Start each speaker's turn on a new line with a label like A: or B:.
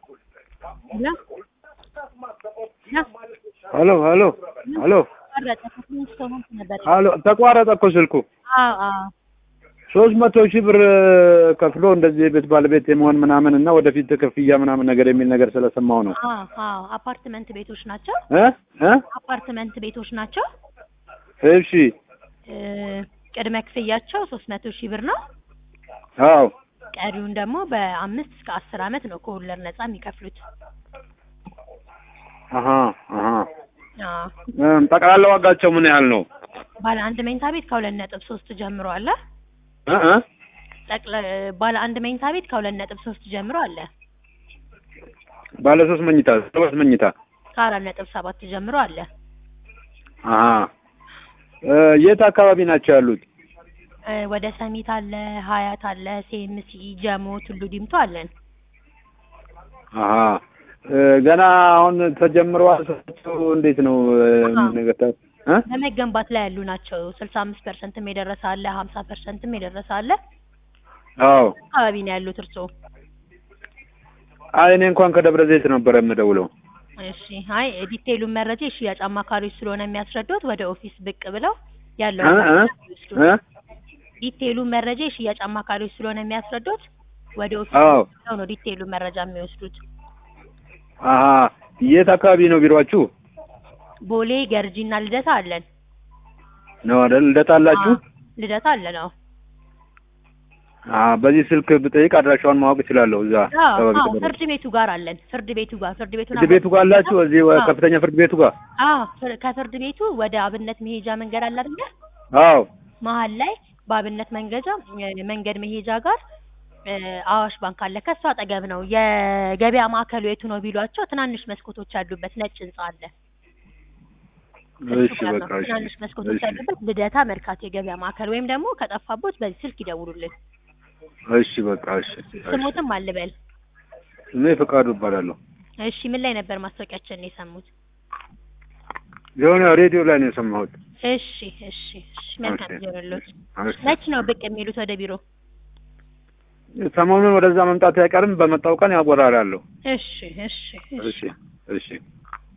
A: ሄሎ ሄሎ ሄሎ
B: ተቋረጠ። ከትንሽ ሰው ሆንክ ነበር።
A: ሄሎ ተቋረጠ እኮ ስልኩ።
B: አዎ አዎ
A: ሶስት መቶ ሺህ ብር ከፍሎ እንደዚህ የቤት ባለቤት የመሆን ምናምን እና ወደፊት ክፍያ ምናምን ነገር የሚል ነገር ስለሰማው ነው
B: አዎ አዎ አፓርትመንት ቤቶች ናቸው።
A: እ እ
B: አፓርትመንት ቤቶች ናቸው።
A: እሺ
B: እ ቅድመ ክፍያቸው ሶስት መቶ ሺህ ብር ነው።
A: አዎ
B: ቀሪውን ደግሞ በአምስት እስከ አስር አመት ነው ከወለድ ነጻ የሚከፍሉት።
A: አሀ አሀ
B: አዎ
A: እም፣ ጠቅላላ ዋጋቸው ምን ያህል ነው?
B: ባለ አንድ መኝታ ቤት ከሁለት ነጥብ ሶስት ጀምሮ አለ።
A: እ እ
B: ጠቅለ ባለ አንድ መኝታ ቤት ከሁለት ነጥብ ሶስት ጀምሮ አለ።
A: ባለ ሶስት መኝታ ሶስት መኝታ
B: ከአራት ነጥብ ሰባት ጀምሮ አለ።
A: አሀ እ የት አካባቢ ናቸው ያሉት?
B: እ ወደ ሰሚት አለ፣ ሀያት አለ፣ ሴምሲ፣ ጀሞ፣ ቱሉ ዲምቱ አለን።
A: አሀ እ ገና አሁን ተጀምረዋል። ሰው እንዴት ነው እ
B: አሀ።
A: ነገር ተ- እ
B: በመገንባት ላይ ያሉ ናቸው። ስልሳ አምስት ፐርሰንትም የደረሰ አለ፣ ሀምሳ ፐርሰንትም የደረሰ አለ።
A: አዎ
B: አካባቢ ነው ያሉት እርስዎ?
A: አይ እኔ እንኳን ከደብረ ዘይት ነበረ የምደውለው።
B: እሺ አይ ዲቴይሉን መረጃ የሽያጭ አማካሪዎች ስለሆነ የሚያስረዱት ወደ ኦፊስ ብቅ ብለው ያለው
A: እ እ እ
B: ዲቴይሉን መረጃ የሽያጭ አማካሪዎች ስለሆነ የሚያስረዱት ወደ ኦፊስ
A: አዎ
B: ብለው ነው ዲቴይሉን መረጃ የሚወስዱት።
A: አሀ የት አካባቢ ነው ቢሮአችሁ?
B: ቦሌ ገርጂና ልደታ አለን።
A: ነው አይደል? ልደታ አላችሁ?
B: አዎ፣ ልደታ አለን። አዎ
A: አ በዚህ ስልክ ብጠይቅ አድራሻውን ማወቅ እችላለሁ። እዛ
B: አዎ
A: አካባቢ
B: አዎ፣
A: ተመረጥ
B: ፍርድ ቤቱ ጋር አለን። ፍርድ ቤቱ ጋር ፍርድ ቤቱን
A: ፍርድ ቤቱ ጋር አላችሁ? እዚህ ወ-
B: አዎ።
A: ከፍተኛ ፍርድ ቤቱ ጋር?
B: አዎ ፍር- ከፍርድ ቤቱ ወደ አብነት መሄጃ መንገድ አለ አይደል?
A: አዎ
B: መሀል ላይ በአብነት መንገጃ እ መንገድ መሄጃ ጋር እ አዋሽ ባንክ አለ። ከሱ አጠገብ ነው። የገበያ ማዕከሉ የቱ ነው ቢሏቸው ትናንሽ መስኮቶች ያሉበት ነጭ ህንጻ አለ። እሱ
A: እሺ
B: ጋር ነው።
A: በቃ እሺ
B: ትናንሽ መስኮቶች
A: እሺ
B: ያሉበት ልደታ መርካቶ የገበያ ማዕከል ወይም ደግሞ ከጠፋቦት በዚህ ስልክ ይደውሉልን።
A: እሺ በቃ እሺ እሺ።
B: ስሞትም አልበል።
A: እኔ ፈቃዱ እባላለሁ።
B: እሺ ምን ላይ ነበር ማስታወቂያችን የሰሙት?
A: የሆነ ሬዲዮ ላይ ነው የሰማሁት።
B: እሺ እሺ እሺ መልካም
A: እሺ፣
B: ጊዜ ይሁንልዎት።
A: እሺ።
B: መች ነው ብቅ የሚሉት ወደ ቢሮ?
A: ሰሞኑን ወደዛ መምጣት አይቀርም። በመጣው ቀን ያጎራራለሁ።
B: እሺ እሺ
A: እሺ እሺ